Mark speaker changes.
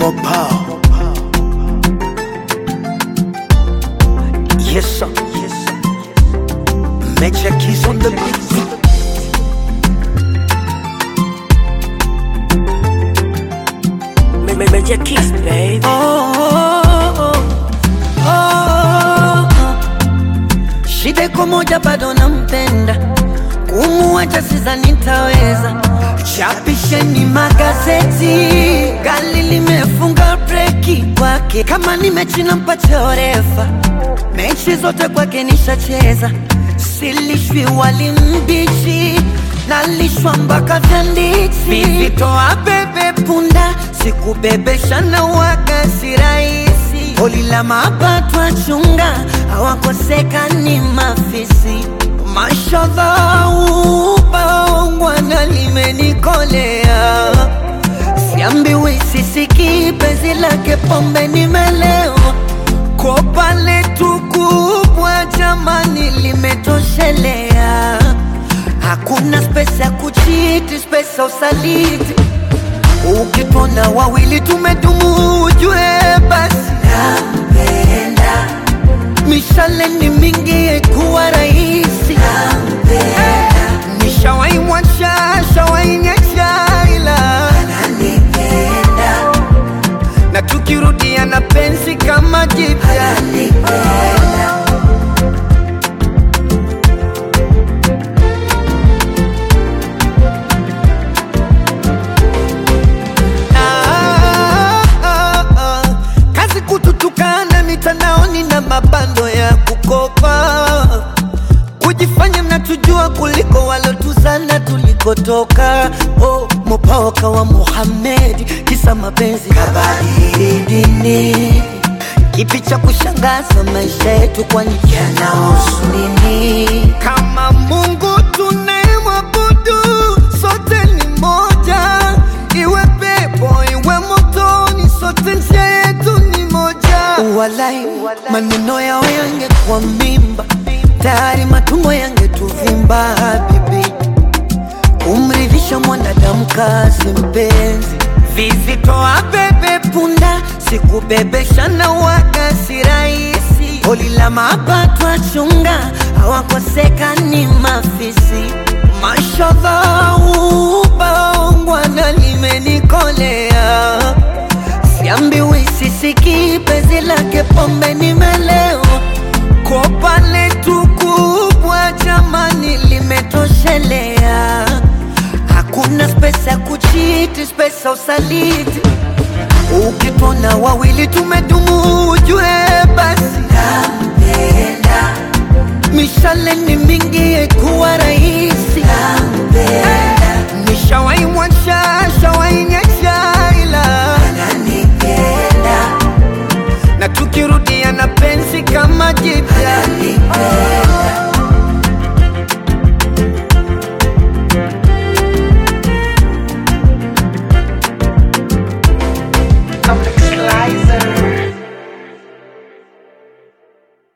Speaker 1: Mopa. Yes, sir. Yes, sir. Major keys on the beat.
Speaker 2: Ma- ma- Major Kiss, baby.
Speaker 3: Oh, oh, oh. Shida iko moja, bado nampenda, kumuacha sidhani nitaweza. Chapisheni magazeti, gari limefunga breki kwake. Kama ni mechi nampatia orefa, mechi zote kwake nishacheza. Silishwi wali mbichi, nalishwa mpaka vyanditi. Vivitoa bebe punda, sikubebesha na waga si rahisi. Holi la mapato achunga, hawakosekani mafisi. Mashallah, ubaongwana limenikolea Siambiwi sisiki penzi lake pombe nimelewa Kopa letu kubwa jamani limetoshelea Hakuna spesa ya kuchiti, spesa usaliti Ukitona wawili tumedumu ujue basi nampenda Mishale ni mingi kuwa rahisi Nishawai mwacha, shawai nyacha ila na tukirudia na penzi kama jipya Ah, ah, ah. kazi kututukana mitandaoni na mabando ya kukopa kujifanya mnatujua kuliko walotuzana tulikotoka. Oh, mopaoka wa Muhammad, kisa mapenzi kabadili dini. Kipi cha kushangaza maisha yetu, kwani yanahusu nini? Kama Mungu tunayemwabudu sote ni moja, iwe pepo iwe motoni, sote njia yetu ni moja. Walai, maneno yao yangekuwa mimba, tayari matumbo yangetuvimba. Habibi, kumridhisha mwanadamu kazi mpenzi, vizitoa bebe punda, sikubebesha na waga si rahisi. Holi la mapato achunga, hawakosekani mafisi. Mashallah, ubaongwana limenikolea Siambiwi sisiki penzi lake pombe nimelewa Kopa letu kubwa jamani limetoshelea Hakuna spesa ya kuchiti, spesa usaliti Ukitona wawili tumedumu ujue basi nampenda Mishale ni mingi kuwa